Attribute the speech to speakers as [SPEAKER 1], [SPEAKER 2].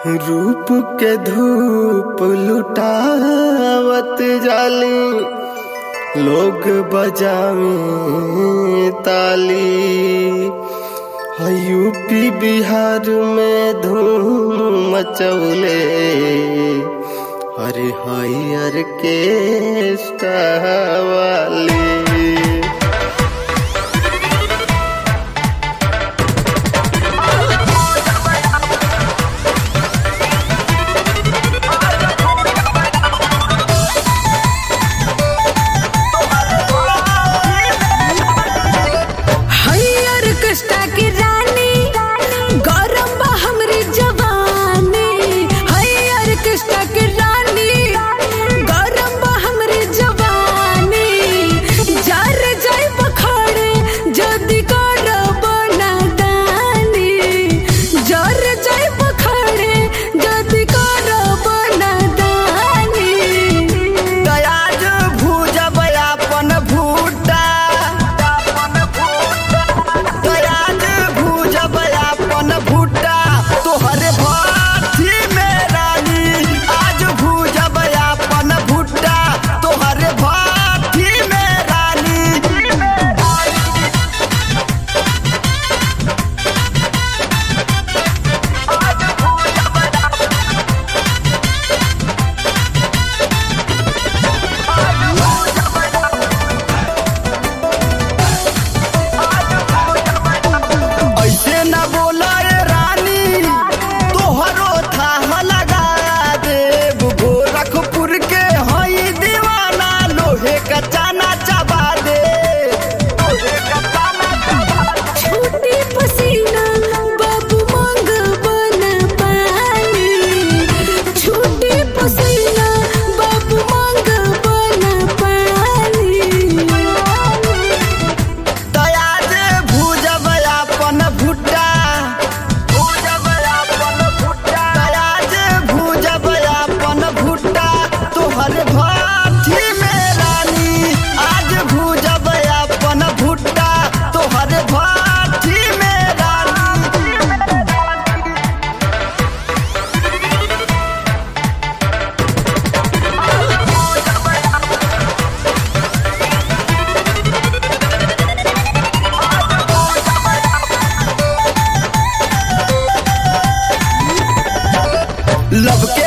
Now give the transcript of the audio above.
[SPEAKER 1] रूप के धूप लुटावत जाली लोग बजावे ताली है यूपी बिहार में धूम मचौले अरे हरियर के वाली
[SPEAKER 2] हरियर कष्टा की रानी गरम बा हमरी जवानी हरियर कष्टा की रानी गरम बा हमरी जवानी जर जाई पखड़े जदी करब नादानी जर जाई पखड़े जदी करब नादानी
[SPEAKER 1] दयाज भूजब अपन भूटा दयाज भूजब अपन भूटा तोहरे भाथी में रानी आज भूजब अपन भूटा तोहरे भाथी में रानी ऐसे न बोला ए रानी तोहरो था लगा देव गोरखपुर के हई दीवाना लोहे का चाना चबा दे लोहे का चाना चबा दे।
[SPEAKER 2] छूटी पसीना बाबू मांग बन पानी छूटी पसीना बाबू मांग बन पानी
[SPEAKER 1] दयाज भूजब अपन भुट्टा भूजब अपन भुट्टा दयाज भूजब अपन भुट्टा तोहर भाथी में रानी आज भूजब अपन भुट्टा तोहर भाथी में रानी लब के